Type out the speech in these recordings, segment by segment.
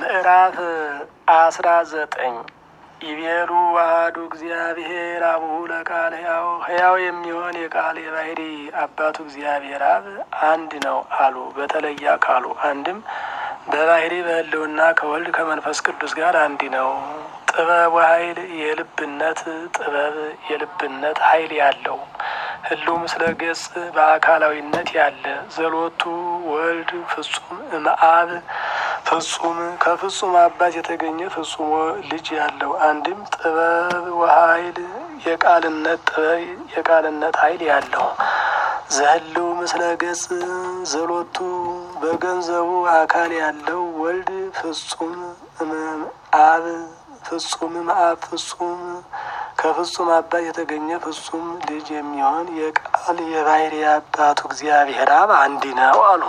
ምዕራፍ አስራ ዘጠኝ ይቤሉ ዋህዱ እግዚአብሔር አቡሁ ለቃል ሕያው ሕያው የሚሆን የቃል የባህሪ አባቱ እግዚአብሔር አብ አንድ ነው አሉ። በተለየ አካሉ አንድም በባህሪ በሕልውና ከወልድ ከመንፈስ ቅዱስ ጋር አንድ ነው። ጥበብ ኃይል የልብነት ጥበብ የልብነት ኃይል ያለው ህልው ምስለ ገጽ በአካላዊነት ያለ ዘሎቱ ወልድ ፍጹም እምአብ ፍጹም ከፍጹም አባት የተገኘ ፍጹም ልጅ ያለው አንድም ጥበብ ወኃይል የቃልነት ጥበብ የቃልነት ኃይል ያለው ዘህልው ምስለ ገጽ ዘሎቱ በገንዘቡ አካል ያለው ወልድ ፍጹም አብ ፍጹም እምአብ ፍጹም ከፍጹም አባት የተገኘ ፍጹም ልጅ የሚሆን የቃል የባህሪ አባቱ እግዚአብሔር አብ አንድ ነው አሉ።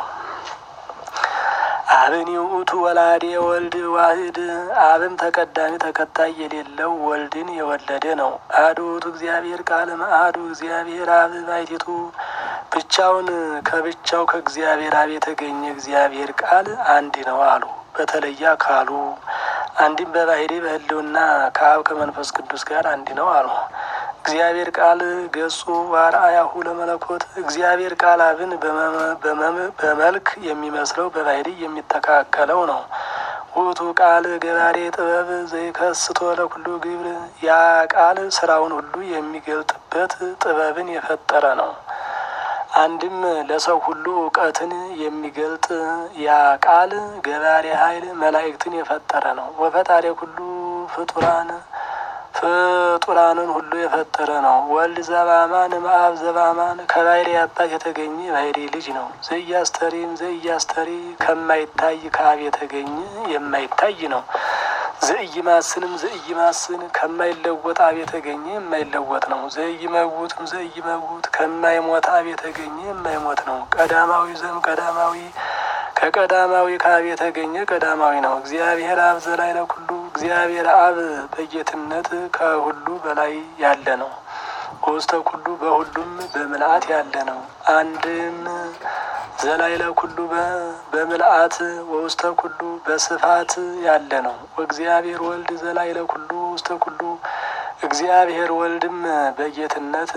አብን ውእቱ ወላዴ ወልድ ዋህድ አብም ተቀዳሚ ተከታይ የሌለው ወልድን የወለደ ነው። አሐዱ ውእቱ እግዚአብሔር ቃል እምአሐዱ እግዚአብሔር አብ ባሕቲቱ ብቻውን ከብቻው ከእግዚአብሔር አብ የተገኘ እግዚአብሔር ቃል አንድ ነው አሉ። በተለየ አካሉ አንድም በባህሪ በሕልውና ከአብ ከመንፈስ ቅዱስ ጋር አንድ ነው አሉ። እግዚአብሔር ቃል ገጹ ዋርአያሁ ለመለኮት እግዚአብሔር ቃል አብን በመልክ የሚመስለው በባህሪ የሚተካከለው ነው። ውእቱ ቃል ገባሬ ጥበብ ዘይከስቶ ለኩሉ ግብር ያ ቃል ስራውን ሁሉ የሚገልጥበት ጥበብን የፈጠረ ነው። አንድም ለሰው ሁሉ እውቀትን የሚገልጥ ያ ቃል ገባሬ ኃይል መላእክትን የፈጠረ ነው። ወፈጣሪ ሁሉ ፍጡራን ፍጡራንን ሁሉ የፈጠረ ነው። ወልድ ዘባማን እምአብ ዘባማን ከባህሪ አባት የተገኘ ባህሪ ልጅ ነው። ዘያስተሪም ዘያስተሪ ከማይታይ ከአብ የተገኘ የማይታይ ነው። ዘኢይማስንም ዘኢይማስን ከማይለወጥ አብ የተገኘ የማይለወጥ ነው። ዘኢይመውትም ዘኢይመውት ከማይሞት አብ የተገኘ የማይሞት ነው። ቀዳማዊ ዘም ቀዳማዊ ከቀዳማዊ ከአብ የተገኘ ቀዳማዊ ነው። እግዚአብሔር አብ ዘላይ ለኩሉ እግዚአብሔር አብ በጌትነት ከሁሉ በላይ ያለ ነው። በውስተ ኩሉ በሁሉም በምልአት ያለ ነው። አንድም ዘላይ ለኩሉ በምልአት ወውስተ ኩሉ በስፋት ያለ ነው። ወእግዚአብሔር ወልድ ዘላይ ለኩሉ ውስተ ኩሉ እግዚአብሔር ወልድም በጌትነት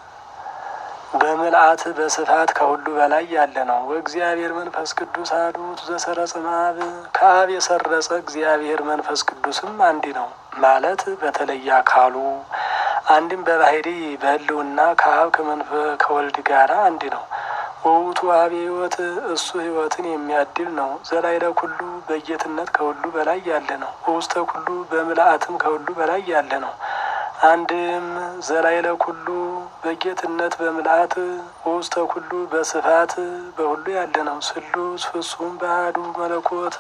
በምልአት በስፋት ከሁሉ በላይ ያለ ነው። ወእግዚአብሔር መንፈስ ቅዱስ አሐዱ ውእቱ ዘሰረጸ እምአብ ከአብ የሰረጸ እግዚአብሔር መንፈስ ቅዱስም አንድ ነው ማለት በተለየ አካሉ አንድም በባህሪ በሕልውና ከአብ ከወልድ ጋር አንድ ነው። ወውቱ አብ ሕይወት እሱ ሕይወትን የሚያድል ነው። ዘላይለ ኩሉ በጌትነት ከሁሉ በላይ ያለ ነው። ወውስተ ኩሉ በምልአትም ከሁሉ በላይ ያለ ነው። አንድም ዘላይለ ኩሉ በጌትነት በምልአት ወውስተ ኩሉ በስፋት በሁሉ ያለ ነው። ስሉስ ፍጹም በአሐዱ መለኮት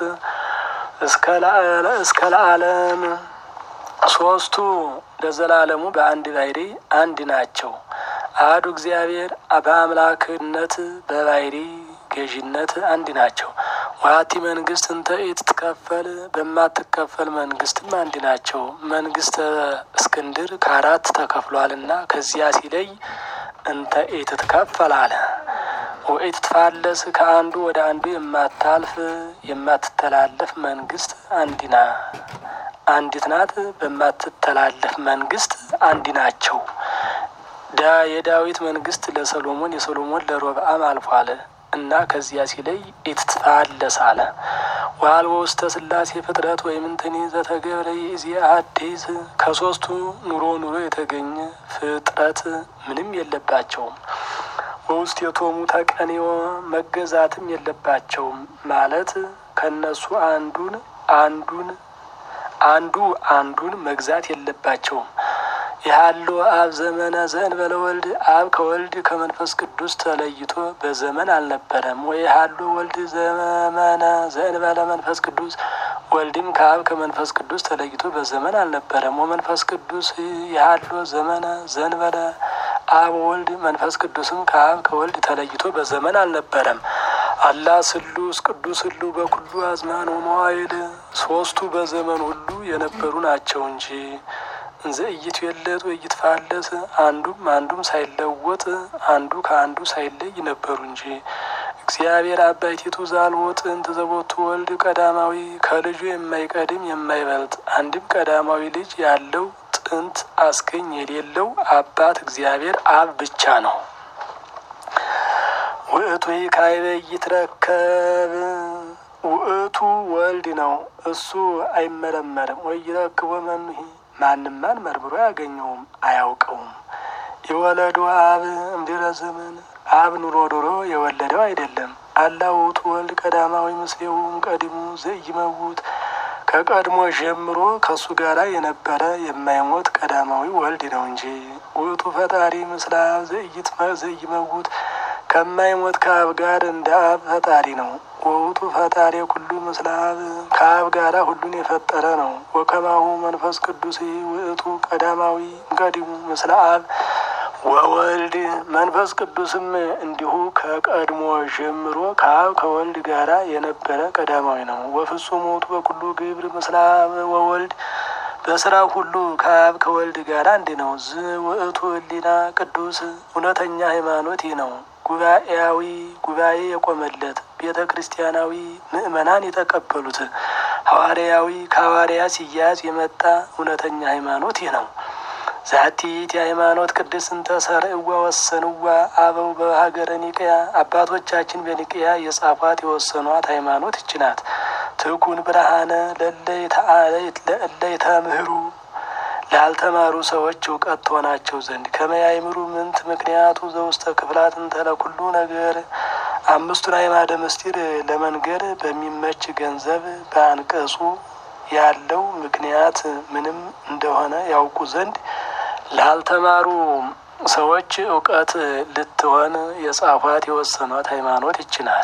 እስከ ለዓለም ሶስቱ ለዘላለሙ በአንድ ባህሪ አንድ ናቸው። አሐዱ እግዚአብሔር በአምላክነት በባህሪ ገዥነት አንድ ናቸው። ዋቲ መንግስት እንተ ኢትትከፈል በማትከፈል መንግስትም አንድ ናቸው። መንግስተ እስክንድር ከአራት ተከፍሏልና ከዚያ ሲለይ እንተ ኢትትከፈል አለ። ወኢትትፋለስ ከአንዱ ወደ አንዱ የማታልፍ የማትተላለፍ መንግስት አንዲና አንዲት ናት። በማትተላለፍ መንግስት አንድ ናቸው። የዳዊት መንግስት ለሰሎሞን የሰሎሞን ለሮብዓም አልፏል እና ከዚያ ሲለይ ኢትትፋለስ አለ። ዋልቦ ውስተ ስላሴ ፍጥረት ወይም እንትኒ ዘተገብረ ይእዜአ አዲስ ከሶስቱ ኑሮ ኑሮ የተገኘ ፍጥረት ምንም የለባቸውም። በውስጥ የቶሙ ተቀኔዎ መገዛትም የለባቸውም ማለት ከነሱ አንዱን አንዱን አንዱ አንዱን መግዛት የለባቸውም። ያሉ አብ ዘመነ ዘእንበለ ወልድ አብ ከወልድ ከመንፈስ ቅዱስ ተለይቶ በዘመን አልነበረም። ወይ ያሉ ወልድ ዘመነ ዘእንበለ መንፈስ ቅዱስ ወልድም ከአብ ከመንፈስ ቅዱስ ተለይቶ በዘመን አልነበረም። ወመንፈስ ቅዱስ ያሉ ዘመነ ዘእንበለ አብ ወልድ መንፈስ ቅዱስም ከአብ ከወልድ ተለይቶ በዘመን አልነበረም። አላ ስሉስ ቅዱስ ሁሉ በኩሉ አዝማን ወመዋይል ሶስቱ በዘመን ሁሉ የነበሩ ናቸው እንጂ እንዘ ኢይትዌለጥ ወኢይትፋለስ አንዱም አንዱም ሳይለወጥ አንዱ ከአንዱ ሳይለይ ነበሩ እንጂ እግዚአብሔር አባይቲቱ ዛልቦ ጥንት ዘቦቱ ወልድ ቀዳማዊ ከልጁ የማይቀድም የማይበልጥ አንድም ቀዳማዊ ልጅ ያለው ጥንት አስገኝ የሌለው አባት እግዚአብሔር አብ ብቻ ነው። ውእቱ ካይበ ይትረከብ ውእቱ ወልድ ነው። እሱ አይመረመርም። ወይ ይረክቦ መኑሂ ማንም ማን መርምሮ አያገኘውም አያውቀውም። የወለዱ አብ እምድረ ዘመን አብ ኑሮ ኑሮ የወለደው አይደለም። አላ ውእቱ ወልድ ቀዳማዊ ምስሌውም ቀዲሙ ዘኢይመውት ከቀድሞ ጀምሮ ከእሱ ጋራ የነበረ የማይሞት ቀዳማዊ ወልድ ነው እንጂ ውእቱ ፈጣሪ ምስለ አብ ዘኢይመውት ከማይሞት ከአብ ጋር እንደ አብ ፈጣሪ ነው። ወውቱ ፈጣሪ ኩሉ ምስለ አብ ከአብ ጋራ ሁሉን የፈጠረ ነው። ወከማሁ መንፈስ ቅዱስ ውእቱ ቀዳማዊ እምቀዲሙ ምስለ አብ ወወልድ መንፈስ ቅዱስም እንዲሁ ከቀድሞ ጀምሮ ከአብ ከወልድ ጋራ የነበረ ቀዳማዊ ነው። ወፍጹም ውእቱ በኩሉ ግብር ምስለ አብ ወወልድ በስራ ሁሉ ከአብ ከወልድ ጋር አንድ ነው። ዝ ውእቱ ህሊና ቅዱስ እውነተኛ ሃይማኖት ይህ ነው። ጉባኤያዊ ጉባኤ የቆመለት ቤተ ክርስቲያናዊ ምእመናን የተቀበሉት ሐዋርያዊ ከሐዋርያ ሲያዝ የመጣ እውነተኛ ሃይማኖት ይህ ነው። ዛቲት የሃይማኖት ቅድስት እንተ ሰርዕዋ ወሰንዋ አበው በሀገረ ኒቅያ አባቶቻችን በኒቅያ የጻፏት የወሰኗት ሃይማኖት ይች ናት። ትኩን ብርሃነ ለእለይተ ምህሩ ላልተማሩ ሰዎች እውቀት ትሆናቸው ዘንድ ከመያይምሩ ምንት ምክንያቱ ዘውስተ ክፍላት እንተ ለኩሉ ነገር አምስቱን አዕማደ ምስጢር ለመንገር በሚመች ገንዘብ በአንቀጹ ያለው ምክንያት ምንም እንደሆነ ያውቁ ዘንድ ላልተማሩ ሰዎች እውቀት ልትሆን የጻፏት የወሰኗት ሃይማኖት ይች ናት።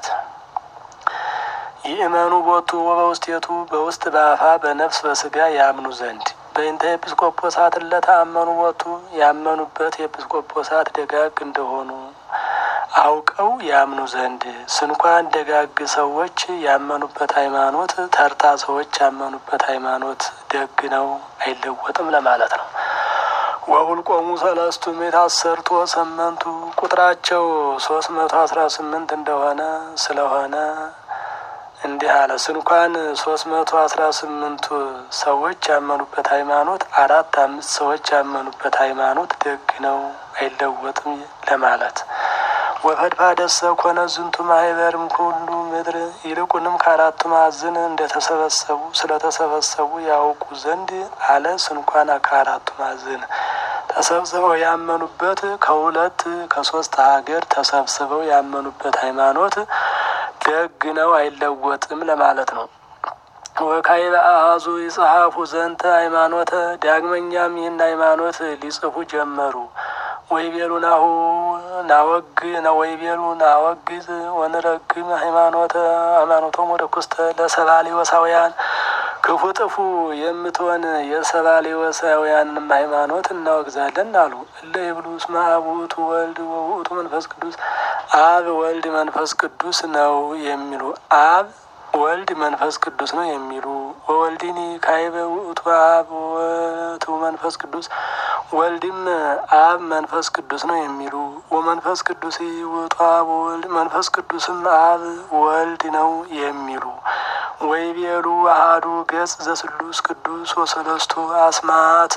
ይእመኑ ቦቱ ወበውስቴቱ በውስጥ በአፋ በነፍስ በስጋ ያምኑ ዘንድ በእንተ ኤጲስቆጶሳት ለተአመኑ ቦቱ ያመኑበት ኤጲስቆጶሳት ደጋግ እንደሆኑ አውቀው ያምኑ ዘንድ ስንኳን ደጋግ ሰዎች ያመኑበት ሃይማኖት ተርታ ሰዎች ያመኑበት ሃይማኖት ደግ ነው፣ አይለወጥም ለማለት ነው። ወሁልቆሙ ሰለስቱ ምዕት አሰርቱ ወሰመንቱ ቁጥራቸው ሶስት መቶ አስራ ስምንት እንደሆነ ስለሆነ እንዲህ አለ። ስንኳን ሶስት መቶ አስራ ስምንቱ ሰዎች ያመኑበት ሃይማኖት አራት አምስት ሰዎች ያመኑበት ሃይማኖት ደግ ነው አይለወጥም ለማለት ወፈድፋደሰ ኮነ ዝንቱ ማህበርም ሁሉ ምድር ይልቁንም ከአራቱ ማዕዘን እንደተሰበሰቡ ስለተሰበሰቡ ያውቁ ዘንድ አለ። ስንኳን ከአራቱ ማዕዘን ተሰብስበው ያመኑበት ከሁለት ከሶስት ሀገር ተሰብስበው ያመኑበት ሃይማኖት ደግ ነው አይለወጥም ለማለት ነው። ወካዕበ አሐዙ ይጽሐፉ ዘንተ ሃይማኖተ ዳግመኛም ይህን ሃይማኖት ሊጽፉ ጀመሩ። ወይቤሉ ናሁ ናወግ ወይቤሉ ናወግዝ ወንረግም ሃይማኖተ ሃይማኖቶም ወደ ኩስተ ለሰባሌ ወሳውያን ክፉ ጥፉ የምትሆን የሰባሌ ወሳውያንም ሃይማኖት እናወግዛለን አሉ። እለ ይብሉ እስመ አብ ውእቱ ወልድ ወውእቱ መንፈስ ቅዱስ አብ ወልድ መንፈስ ቅዱስ ነው የሚሉ አብ ወልድ መንፈስ ቅዱስ ነው የሚሉ ወወልድኒ ካዕበ ውእቱ አብ ወውእቱ መንፈስ ቅዱስ ወልድም አብ መንፈስ ቅዱስ ነው የሚሉ ወመንፈስ ቅዱስ ውእቱ አብ ወልድ መንፈስ ቅዱስም አብ ወልድ ነው የሚሉ ወይቤሉ አሐዱ ገጽ ዘስሉስ ቅዱስ ወሰለስቱ አስማት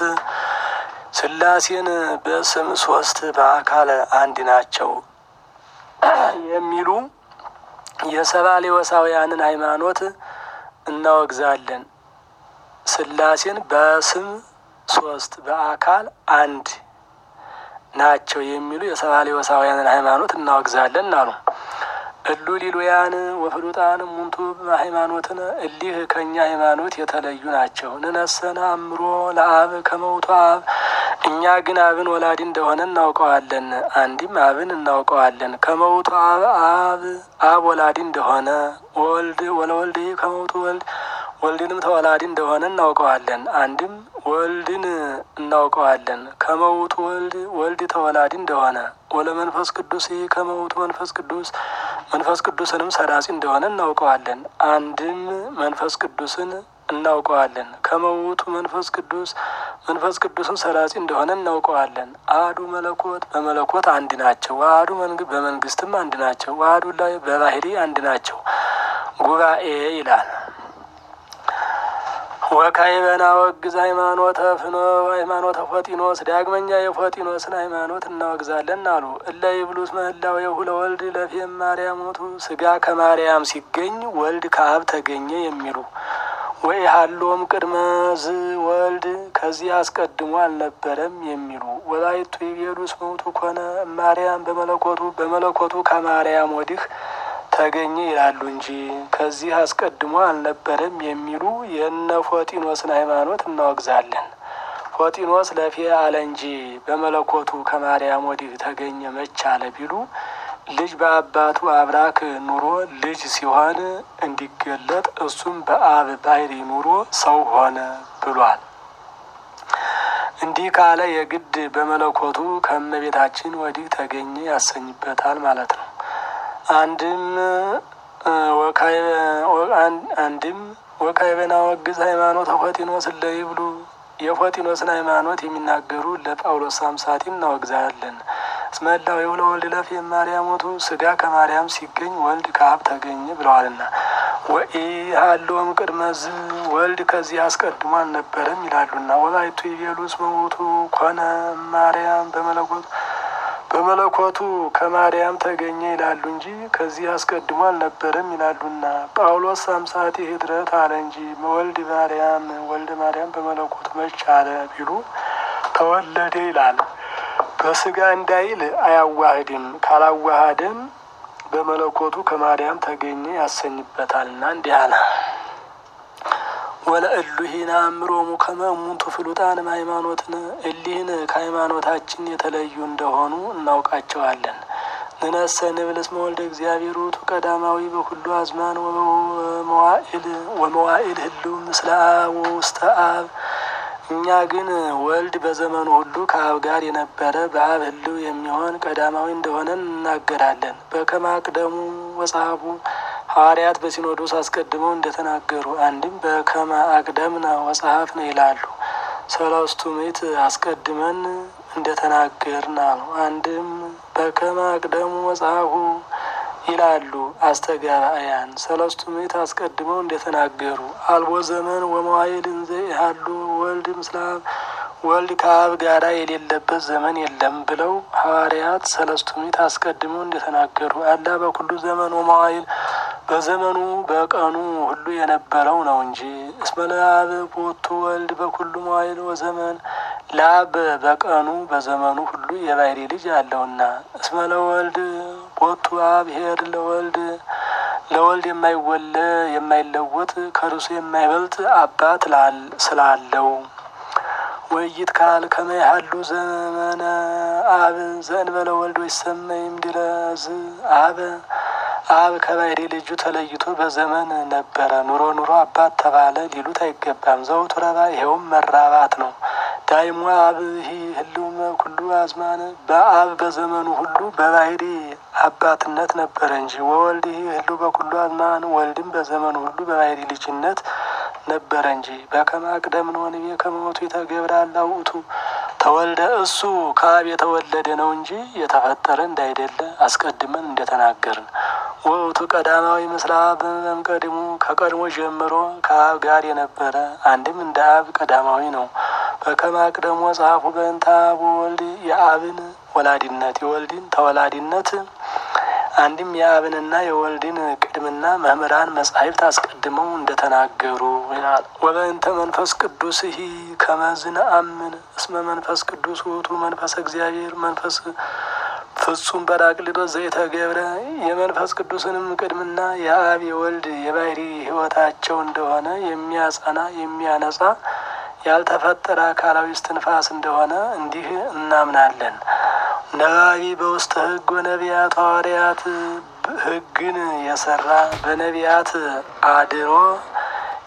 ሥላሴን በስም ሶስት በአካል አንድ ናቸው የሚሉ የሰባሌ ወሳውያንን ሃይማኖት እናወግዛለን። ሥላሴን በስም ሶስት በአካል አንድ ናቸው የሚሉ የሰባሌ ወሳውያንን ሃይማኖት እናወግዛለን አሉ። እሉ ሊሉያን ወፍሉጣን ሙንቱ ሃይማኖትን እሊህ ከእኛ ሃይማኖት የተለዩ ናቸው። ንነሰነ አእምሮ ለአብ ከመውቱ አብ እኛ ግን አብን ወላዲ እንደሆነ እናውቀዋለን። አንዲም አብን እናውቀዋለን ከመውቱ አብ አብ አብ ወላዲ እንደሆነ ወልድ ወለወልድ ከመውቱ ወልድ ወልድንም ተወላዲ እንደሆነ እናውቀዋለን። አንድም ወልድን እናውቀዋለን ከመውቱ ወልድ ወልድ ተወላዲ እንደሆነ ወለመንፈስ ቅዱስ ከመውቱ መንፈስ ቅዱስ መንፈስ ቅዱስንም ሰራጺ እንደሆነ እናውቀዋለን። አንድም መንፈስ ቅዱስን እናውቀዋለን። ከመውቱ መንፈስ ቅዱስ መንፈስ ቅዱስን ሰራጺ እንደሆነ እናውቀዋለን። አሐዱ መለኮት በመለኮት አንድ ናቸው። ዋህዱ በመንግስትም አንድ ናቸው። ዋህዱ ላይ በባህሪ አንድ ናቸው። ጉባኤ ይላል። ወካዕበና ወግዝ ሃይማኖተ ፍኖ ሃይማኖተ ፎጢኖስ ዳግመኛ የፎጢኖስን ሃይማኖት እናወግዛለን አሉ። እለ ይብሉስ ምህላዌሁ ለወልድ ለፌም ማርያሞቱ ስጋ ከማርያም ሲገኝ ወልድ ከአብ ተገኘ የሚሉ ወይ ሀሎም ቅድመ ዝ ወልድ ከዚህ አስቀድሞ አልነበረም የሚሉ ወላይቱ ይቤሉስ መውቱ ኮነ ማርያም በመለኮቱ በመለኮቱ ከማርያም ወዲህ ተገኘ ይላሉ እንጂ ከዚህ አስቀድሞ አልነበረም የሚሉ የነ ፎጢኖስን ሃይማኖት እናወግዛለን። ፎጢኖስ ለፌ አለ እንጂ በመለኮቱ ከማርያም ወዲህ ተገኘ መች አለ ቢሉ ልጅ በአባቱ አብራክ ኑሮ ልጅ ሲሆን እንዲገለጥ እሱም በአብ ባህሪ ኑሮ ሰው ሆነ ብሏል። እንዲህ ካለ የግድ በመለኮቱ ከእመቤታችን ወዲህ ተገኘ ያሰኝበታል ማለት ነው። አንድም አንድም ወካዕበና ወግዝ ሃይማኖተ ፎጢኖስ እለ ይብሉ የፎጢኖስን ሃይማኖት የሚናገሩ ለጳውሎስ ሳምሳቲ እናወግዛለን። እስመላዌሁ ለወልድ ለፌም ማርያሞቱ ስጋ ከማርያም ሲገኝ ወልድ ከአብ ተገኘ ብለዋልና ወኢ ሀሎም ቅድመ ዝ ወልድ ከዚህ አስቀድሞ አልነበረም ይላሉና ወላይቱ ይቤሉ እስመ ውእቱ ኮነ ማርያም በመለኮቱ በመለኮቱ ከማርያም ተገኘ ይላሉ እንጂ ከዚህ አስቀድሞ አልነበረም ይላሉና ጳውሎስ ሳምሳቲ ህድረት አለ እንጂ ወልድ ማርያም ወልደ ማርያም በመለኮቱ መች አለ ቢሉ ተወለደ ይላል። በስጋ እንዳይል አያዋህድም። ካላዋሃደም በመለኮቱ ከማርያም ተገኘ ያሰኝበታልና እንዲህ አለ። ወለእሉሂን አእምሮሙ ከመ እሙንቱ ፍሉጣንም ሃይማኖትን እሊህን ከሃይማኖታችን የተለዩ እንደሆኑ እናውቃቸዋለን። ንነሰ ንብል እስመ ወልደ እግዚአብሔር ውእቱ ቀዳማዊ በኩሉ አዝማን ወመዋዕል ወመዋዕል ህልው ምስለ አብ ወውስተ አብ እኛ ግን ወልድ በዘመኑ ሁሉ ከአብ ጋር የነበረ በአብ ህልው የሚሆን ቀዳማዊ እንደሆነ እናገራለን። በከመ አቅደሙ ወጸሐፉ ሐዋርያት በሲኖዶስ አስቀድመው እንደተናገሩ አንድም በከመ አቅደምነ ወጸሐፍነ ይላሉ። ሰለስቱ ምዕት አስቀድመን እንደተናገርን አሉ። አንድም በከመ አቅደሙ ወጸሐፉ ይላሉ አስተጋባያን። ሰለስቱ ምዕት አስቀድመው እንደተናገሩ አልቦ ዘመን ወመዋዕል እንዘ ኢሃሉ ወልድ ምስለ አብ ወልድ ከአብ ጋራ የሌለበት ዘመን የለም ብለው ሐዋርያት ሰለስቱ ምዕት አስቀድመው እንደተናገሩ አላ በኩሉ ዘመን ወመዋዕል በዘመኑ በቀኑ ሁሉ የነበረው ነው እንጂ እስመ ለአብ ቦቱ ወልድ በኩሉ መዋዕል ወዘመን ለአብ በቀኑ በዘመኑ ሁሉ የባሕሪ ልጅ አለውና እስመ ለወልድ ቦቱ አብሔር ለወልድ ለወልድ የማይወለ የማይለወጥ ከርሱ የማይበልጥ አባት ስላለው ወይት ካል ከመያሃሉ ዘመነ አብ ዘእንበለ ወልድ ወይሰመይም ድረዝ አብ አብ ከባሕሪ ልጁ ተለይቶ በዘመን ነበረ ኑሮ ኑሮ አባት ተባለ ሊሉት አይገባም። ዘውቱ ረባ ይኸውም መራባት ነው። ዳይሞ አብ ሂ ህልውመ ኩሉ አዝማን በአብ በዘመኑ ሁሉ በባሕሪ አባትነት ነበረ እንጂ ወወልድ ሂ ህልው በኩሉ አዝማን ወልድም በዘመኑ ሁሉ በባሕሪ ልጅነት ነበረ እንጂ በከመ አቅደምነ ወንቤ ከመ ሞቱ የተገብረ አላ ውእቱ ተወልደ እሱ ከአብ የተወለደ ነው እንጂ የተፈጠረ እንዳይደለ አስቀድመን እንደተናገርን ወውቱ ቀዳማዊ ምስለ አብ እምቀድሙ ከቀድሞ ጀምሮ ከአብ ጋር የነበረ አንድም እንደ አብ ቀዳማዊ ነው። በከመ አቅደሙ ጸሐፉ በእንተ አብ ወወልድ የአብን ወላዲነት የወልድን ተወላዲነት አንድም የአብንና የወልድን ቅድምና መምህራን መጻሕፍት አስቀድመው እንደተናገሩ ይላል። ወበእንተ መንፈስ ቅዱስ ሂ ከመዝነ አምን እስመ መንፈስ ቅዱስ ውእቱ መንፈስ እግዚአብሔር መንፈስ ፍጹም ጰራቅሊጦስ ዘይተገብረ የመንፈስ ቅዱስንም ቅድምና የአብ የወልድ የባሕሪ ሕይወታቸው እንደሆነ የሚያጸና የሚያነጻ ያልተፈጠረ አካላዊ እስትንፋስ እንደሆነ እንዲህ እናምናለን። ነባቢ በውስተ ሕግ ወነቢያት ሐዋርያት ሕግን የሰራ በነቢያት አድሮ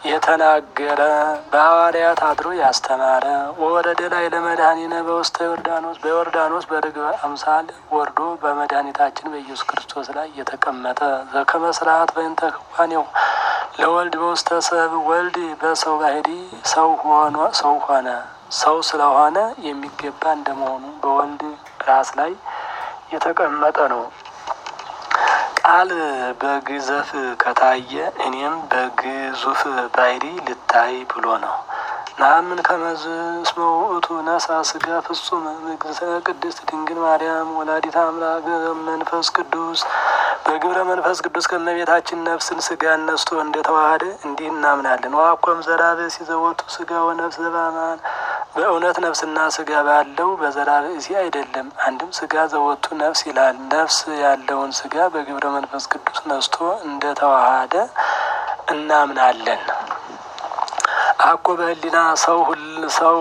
የተናገረ በሐዋርያት አድሮ ያስተማረ ወረደ ላይ ለመድኃኒነ በውስተ ዮርዳኖስ በዮርዳኖስ በርግብ አምሳል ወርዶ በመድኃኒታችን በኢየሱስ ክርስቶስ ላይ የተቀመጠ ዘከመ ስርዓት በእንተ ክዋኔው ለወልድ በውስተ ሰብ ወልድ በሰው ባህሪ ሰው ሆኖ ሰው ሆነ ሰው ስለሆነ የሚገባ እንደመሆኑ በወልድ ራስ ላይ የተቀመጠ ነው። ቃል በግዘፍ ከታየ እኔም በግዙፍ ባሕሪ ልታይ ብሎ ነው። ናምን ከመዝ እስመ ውእቱ ነሳ ስጋ ፍጹም ምግዝእተ ቅድስት ድንግል ማርያም ወላዲተ አምላክ መንፈስ ቅዱስ በግብረ መንፈስ ቅዱስ ከእመቤታችን ነፍስን ስጋ ነስቶ እንደተዋሃደ እንዲህ እናምናለን። ዋኮም ዘራብእሲ ዘወቱ ስጋ ወነፍስ ዘበአማን በእውነት ነፍስና ስጋ ባለው በዘራ ብእሲ አይደለም። አንድም ስጋ ዘወቱ ነፍስ ይላል። ነፍስ ያለውን ስጋ በግብረ መንፈስ ቅዱስ ነስቶ እንደተዋሃደ እናምናለን። አኮ በህሊና ሰው ሁል ሰው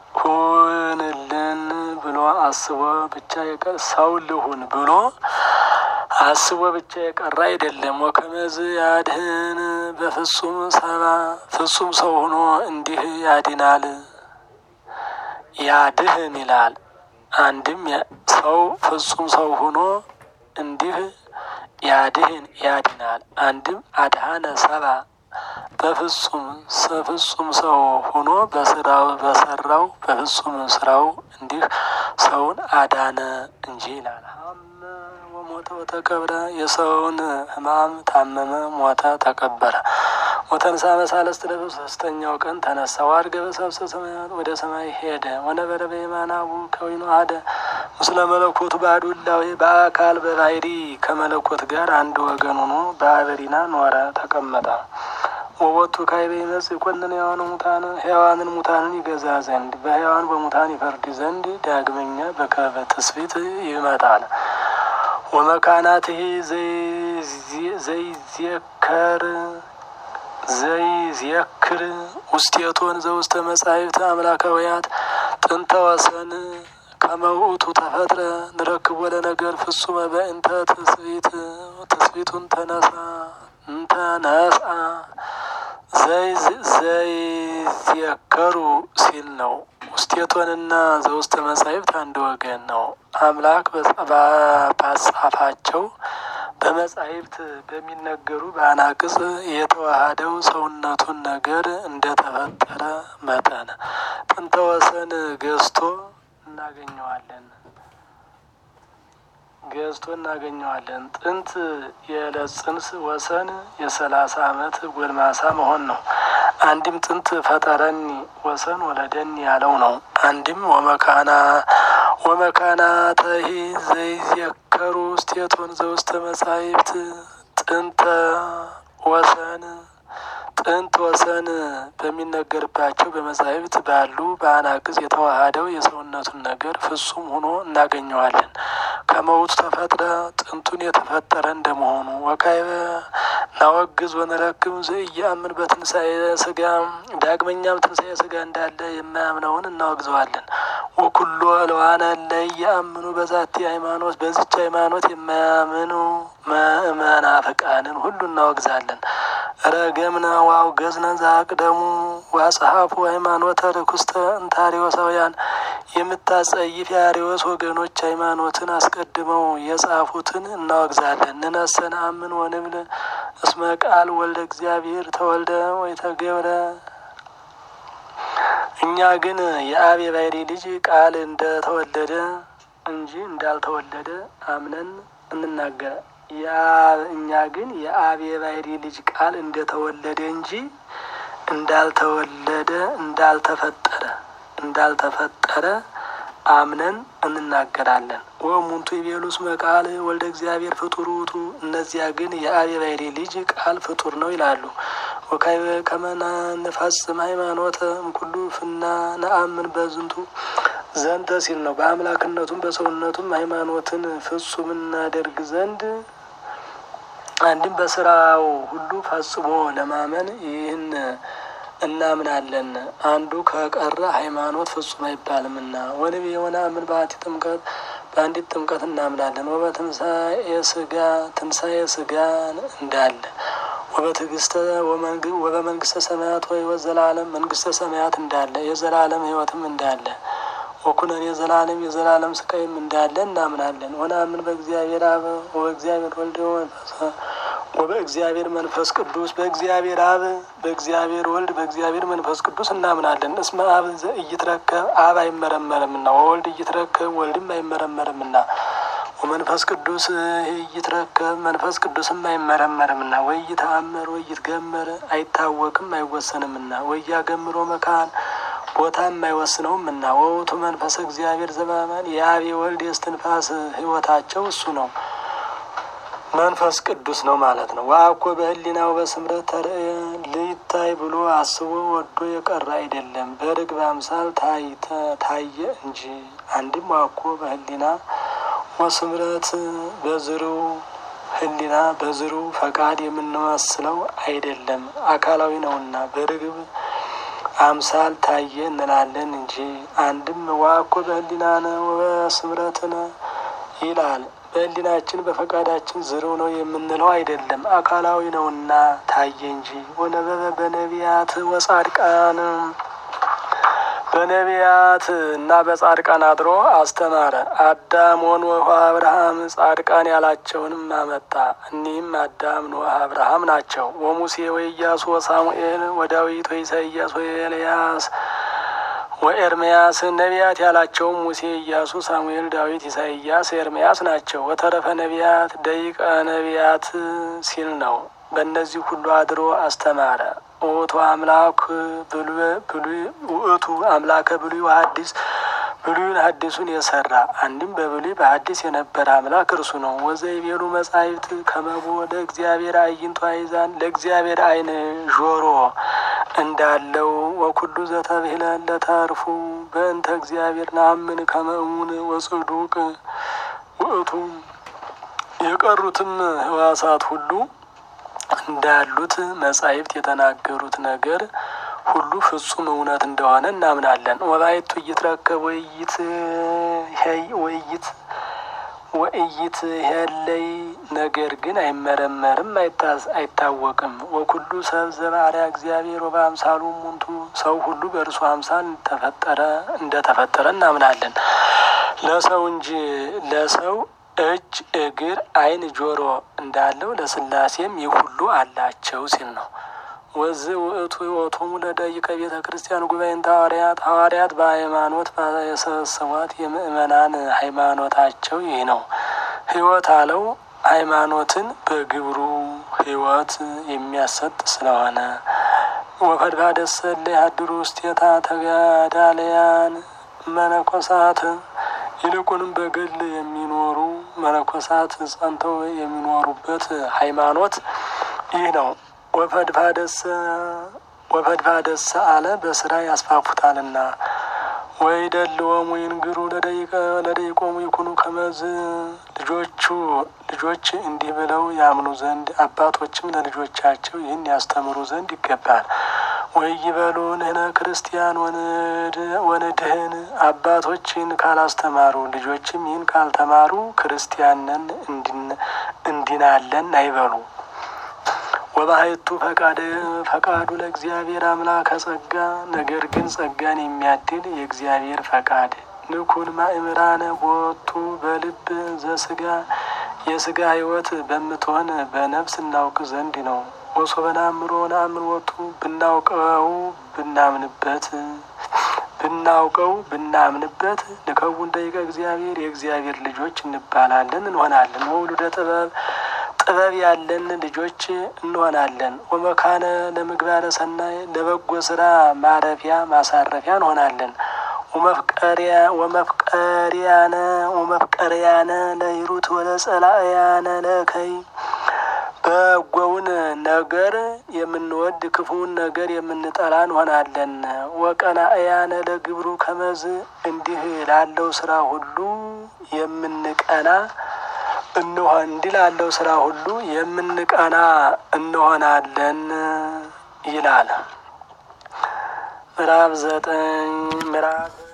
ሁንልን ብሎ አስቦ ብቻ የቀር ሰው ልሁን ብሎ አስቦ ብቻ የቀረ አይደለም። ወከመዝ ያድህን በፍጹም ሰባ ፍጹም ሰው ሆኖ እንዲህ ያድናል ያድህን ይላል። አንድም ሰው ፍጹም ሰው ሆኖ እንዲህ ያድህን ያድናል። አንድም አድሃነ ሰባ በፍጹም ፍጹም ሰው ሆኖ በስራው በሰራው በፍጹም ስራው እንዲህ ሰውን አዳነ እንጂ ይላል። ሞተ ወተቀብረ የሰውን ሕማም ታመመ፣ ሞተ፣ ተቀበረ። ወተንሳ በሳለስት ዕለት ሶስተኛው ቀን ተነሳ። ወዐርገ በሰብሰ ሰማያት ወደ ሰማይ ሄደ። ወነበረ በየማነ አቡዕ ከዊኑ አሐደ ምስለ መለኮቱ ባሕዱ እላዌ በአካል በባሕሪ ከመለኮት ጋር አንድ ወገን ሆኖ በአበሪና ኖረ፣ ተቀመጠ። ወወቱ ካዕበ ይመጽእ ይኰንነ ሕያዋነ ሙታነ ሕያዋንን ሙታንን ይገዛ ዘንድ በሕያዋን በሙታን ይፈርድ ዘንድ ዳግመኛ በከበ ትስብእት ይመጣል። ወመካናትህ ዘይዜከር ዘይዜክር ውስቴቶን ዘውስተ መጻሕፍት አምላካውያት ጥንተ ወሰን ከመ ውእቱ ተፈጥረ ንረክቦ ለነገር ፍጹመ በእንተ ትስብእት ትስብእቱን ተነሳ እንተነሳ ዘይዜከሩ ሲል ነው። ውስቴቶንና ዘውስተ መጻሕፍት አንድ ወገን ነው። አምላክ ባጻፋቸው በመጻሕፍት በሚነገሩ በአናቅጽ የተዋሃደው ሰውነቱን ነገር እንደተፈጠረ መጠን ጥንተ ወሰን ገዝቶ እናገኘዋለን ገዝቶ እናገኘዋለን። ጥንት የዕለት ጽንስ ወሰን የሰላሳ ዓመት ጎልማሳ መሆን ነው። አንድም ጥንት ፈጠረኒ ወሰን ወለደኒ ያለው ነው። አንድም ወመካና ወመካናተሂ ዘይዜከሩ ውስቴቶን ዘውስተ መጻሕፍት ጥንተ ወሰን ጥንት ወሰን በሚነገርባቸው በመጻሕፍት ባሉ በአናቅጽ የተዋሃደው የሰውነቱን ነገር ፍጹም ሆኖ እናገኘዋለን። ከመውቱ ተፈጥረ ጥንቱን የተፈጠረ እንደመሆኑ ወካዕበ ናወግዝ ወነረክብ ዘኢየአምን በትንሣኤ ሥጋ ዳግመኛም ትንሣኤ ሥጋ እንዳለ የማያምነውን እናወግዘዋለን። ወኩሎ እለዋነ ለኢየአምኑ በዛቲ ሃይማኖት በዚች ሃይማኖት የማያምኑ መናፍቃንን ሁሉ እናወግዛለን። ረገምነ ወአውገዝነ ዘአቅደሙ ወአጽሐፉ ሃይማኖተ ርኩስተ እንተ አርዮሳውያን የምታጸይፍ የአርዮስ ወገኖች ሃይማኖትን አስቀድመው የጻፉትን እናወግዛለን። ንነሰ ነአምን ወንብል እስመ ቃል ወልደ እግዚአብሔር ተወልደ ወይተገብረ እኛ ግን የአብ የባሕርይ ልጅ ቃል እንደተወለደ እንጂ እንዳልተወለደ አምነን እንናገረ እኛ ግን የአብ የባሕርይ ልጅ ቃል እንደተወለደ እንጂ እንዳልተወለደ እንዳልተፈጠረ እንዳልተፈጠረ አምነን እንናገራለን። ወእሙንቱ ይቤሉ እስመ ቃል ወልደ እግዚአብሔር ፍጡር ውእቱ፣ እነዚያ ግን የአብ የባሕርይ ልጅ ቃል ፍጡር ነው ይላሉ። ወካዕበ ከመ ንፈጽም ሃይማኖተ እምኩሉ ፍና ነአምን በዝንቱ ዘንተ ሲል ነው። በአምላክነቱም በሰውነቱም ሃይማኖትን ፍጹም እናደርግ ዘንድ አንድም በስራው ሁሉ ፈጽሞ ለማመን ይህን እናምናለን። አንዱ ከቀረ ሃይማኖት ፍጹም አይባልምና ወንብ የሆነ አምን በአቲ ጥምቀት በአንዲት ጥምቀት እናምናለን። ወበትንሳኤ ስጋ ትንሳኤ ስጋን እንዳለ ወበትዕግስተ ወበመንግስተ ሰማያት ወሕይወት ዘላለም መንግስተ ሰማያት እንዳለ የዘላለም ሕይወትም እንዳለ ወኩነን የዘላለም የዘላለም ስቃይም እንዳለ እናምናለን። ወናምን በእግዚአብሔር አብ ወበእግዚአብሔር ወልድ ወበእግዚአብሔር መንፈስ ቅዱስ በእግዚአብሔር አብ በእግዚአብሔር ወልድ በእግዚአብሔር መንፈስ ቅዱስ እናምናለን። እስመ አብ ዘኢይትረከብ አብ አይመረመርምና ወወልድ ኢይትረከብ ወልድም አይመረመርምና ወመንፈስ ቅዱስ ኢይትረከብ መንፈስ ቅዱስም አይመረመርምና ወኢይተአምር ወኢይትገመር አይታወቅም አይወሰንምና ወኢያገምሮ መካን ቦታም አይወስነውምና ወውቱ መንፈስ እግዚአብሔር ዘበአማን የአብ የወልድ የእስትንፋስ ሕይወታቸው እሱ ነው መንፈስ ቅዱስ ነው ማለት ነው። ወአኮ በህሊናው በስምረት ተርእየ ልይታይ ብሎ አስቦ ወዶ የቀረ አይደለም፣ በርግብ አምሳል ታየ እንጂ። አንድም ዋኮ በህሊና ወስምረት በዝርው ህሊና በዝርው ፈቃድ የምንመስለው አይደለም፣ አካላዊ ነውና በርግብ አምሳል ታየ እንላለን እንጂ። አንድም ዋኮ በህሊናነ ወበስምረትነ ይላል በህሊናችን በፈቃዳችን ዝርው ነው የምንለው አይደለም፣ አካላዊ ነውና ታየ እንጂ። ወነበበ በነቢያት ወጻድቃን በነቢያት እና በጻድቃን አድሮ አስተማረ። አዳም ወኖህ አብርሃም ጻድቃን ያላቸውንም አመጣ። እኒህም አዳም ኖህ አብርሃም ናቸው። ወሙሴ ወኢያሱ ወሳሙኤል ወዳዊት ወኢሳይያስ ወኤልያስ ወኤርምያስ ነቢያት ያላቸውም ሙሴ፣ ኢያሱ፣ ሳሙኤል፣ ዳዊት፣ ኢሳይያስ፣ ኤርምያስ ናቸው። ወተረፈ ነቢያት ደቂቀ ነቢያት ሲል ነው። በእነዚህ ሁሉ አድሮ አስተማረ። ውእቱ አምላክ ብሉይ ውእቱ አምላከ ብሉይ ወሐዲስ ብሉይን ሐዲሱን የሰራ አንድም በብሉይ በሐዲስ የነበረ አምላክ እርሱ ነው። ወዘይቤሉ መጻሕፍት ከመቦ ለእግዚአብሔር አዕይንቱ አይዛን ለእግዚአብሔር ዓይን ጆሮ እንዳለው ወኩሉ ዘተብህለ ለተርፉ በእንተ እግዚአብሔር ናምን ከመእሙን ወጽዱቅ ውእቱ የቀሩትም ሕዋሳት ሁሉ እንዳሉት መጻሕፍት የተናገሩት ነገር ሁሉ ፍጹም እውነት እንደሆነ እናምናለን። ወባይቱ እይትረከብ ወይት ወይት ወእይት ያለይ ነገር ግን አይመረመርም፣ አይታወቅም። ወኩሉ ሰብ ዘባሪያ እግዚአብሔር ወበአምሳሉ ሙንቱ ሰው ሁሉ በእርሱ አምሳል ተፈጠረ እንደተፈጠረ እናምናለን። ለሰው እንጂ ለሰው እጅ፣ እግር፣ ዓይን፣ ጆሮ እንዳለው ለስላሴም ይህ ሁሉ አላቸው ሲል ነው። ወዝ ውእቱ ሕይወቶሙ ለደቂቀ ቤተ ክርስቲያን ጉባኤን ሐዋርያት ሐዋርያት በሃይማኖት የሰበሰቧት የምእመናን ሃይማኖታቸው ይህ ነው። ሕይወት አለው ሃይማኖትን በግብሩ ሕይወት የሚያሰጥ ስለሆነ ወፈድፋደሰ ለያድሩ ውስቴታ ተጋዳለያን መነኮሳት ይልቁንም በግል የሚኖሩ መነኮሳት ጸንተው የሚኖሩበት ሃይማኖት ይህ ነው። ወፈድፋደሰ ወፈድፋደሰ አለ በስራ ያስፋፉታልና ወይ ደልወሙ ይንግሩ ለደቂቆሙ ይኩኑ ከመዝ ልጆቹ ልጆች እንዲህ ብለው ያምኑ ዘንድ አባቶችም ለልጆቻቸው ይህን ያስተምሩ ዘንድ ይገባል። ወይ ይበሉ ንሕነ ክርስቲያን ወንድህን አባቶች ይህን ካላስተማሩ ልጆችም ይህን ካልተማሩ ክርስቲያንን እንዲናለን አይበሉ። ወባሕቱ ፈቃዱ ለእግዚአብሔር አምላከ ጸጋ ነገር ግን ጸጋን የሚያድል የእግዚአብሔር ፈቃድ ንኩን ማእምራነ ቦቱ በልብ ዘስጋ የስጋ ሕይወት በምትሆን በነፍስ እናውቅ ዘንድ ነው። ወሶበ ናምሮ ናምን ወቱ ብናውቀው ብናምንበት ብናውቀው ብናምንበት ንከውን ደቂቀ እግዚአብሔር የእግዚአብሔር ልጆች እንባላለን እንሆናለን። ወውሉደ ጥበብ ጥበብ ያለን ልጆች እንሆናለን። ወመካነ ለምግባረ ሰናይ ለበጎ ስራ ማረፊያ ማሳረፊያ እንሆናለን። ወመፍቀሪያ ወመፍቀሪያነ ወመፍቀሪያነ ለሂሩት ወለጸላእያነ ለእከይ በጎውን ነገር የምንወድ ክፉውን ነገር የምንጠላ እንሆናለን። ወቀናእያነ ለግብሩ ከመዝ እንዲህ ላለው ስራ ሁሉ የምንቀና እንሆን እንዲህ ላለው ስራ ሁሉ የምንቀና እንሆናለን ይላል። ምዕራፍ ዘጠኝ ምዕራፍ